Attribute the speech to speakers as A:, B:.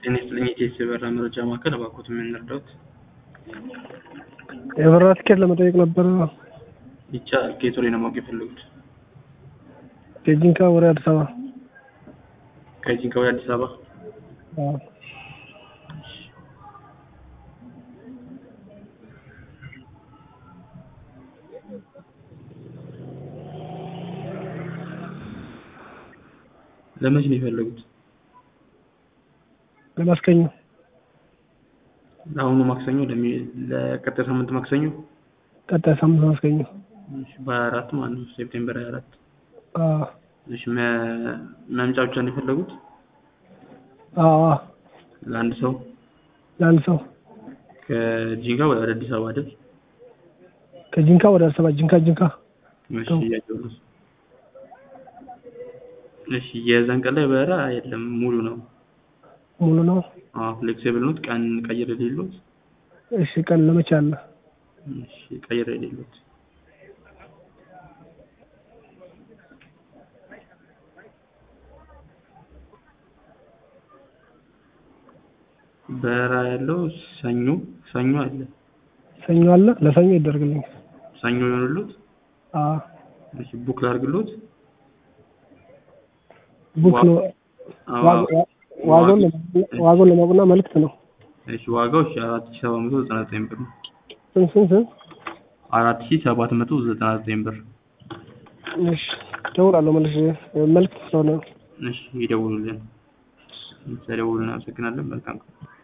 A: ጤና ይስጥልኝ የኢቲኤስ የበረራ መረጃ ማዕከል፣ እባክዎት ምን እንርዳዎት?
B: የበረራ ትኬት ለመጠየቅ ነበረ።
A: ይቻላል። ከየት ወዴት ነው ማወቅ የፈለጉት?
B: ከጂንካ ወደ አዲስ አበባ።
A: ከጂንካ ወደ አዲስ አበባ?
B: አዎ።
A: ለመቼ ነው የፈለጉት?
B: ለማስከኘ
A: ለአሁኑ ማክሰኞ፣ ለሚ- ለቀጣይ ሳምንት ማክሰኞ
B: ቀጣይ ሳምንት ማስከኘ።
A: እሺ፣ በሀያ አራት ማለት ነው ሴፕቴምበር ሀያ አራት
B: አዎ
A: እሺ፣ መ- መምጫ ብቻ ነው የፈለጉት?
B: አዎ አዎ።
A: ለአንድ ሰው
B: ለአንድ ሰው
A: ከጂንካ ወደ አዲስ አበባ አይደል?
B: ከጂንካ ወደ አዲስ አበባ ጂንካ ጂንካ
A: እሺ፣ እያየሁ ነው። እሺ፣ የዛን ቀን ላይ በረራ የለም፣ ሙሉ ነው።
B: ሙሉ ነው።
A: አዎ፣ ፍሌክሲብል ኖት። ቀን ቀይር የሌሎት?
B: እሺ ቀን ለመቼ አለ?
A: እሺ፣ ቀይር የሌሎት በረራ ያለው ሰኞ ሰኞ አለ።
B: ሰኞ አለ። ለሰኞ ይደረግልኝ።
A: ሰኞ ይሆንሉት?
B: አዎ
A: እሺ፣ ቡክ ላድርግሎት?
B: ቡክ ነው።
A: አዎ፣
B: ዋጋ- ዋጋውን ለማወቅ- ዋጋውን ለማወቅና መልዕክት ነው።
A: እሺ፣ ዋጋው እሺ አራት ሺህ ሰባት መቶ ዘጠና ዘጠኝ ብር ነው።
B: ስንት ስንት ስንት?
A: አራት ሺህ ሰባት መቶ ዘጠና ዘጠኝ ብር።
B: እሺ እደውላለሁ መልሼ መልዕክት ስለሆነ ነው።
A: እሺ፣ ይደውሉልን። ስለደውሉልን አመሰግናለን። መልካም ቀን።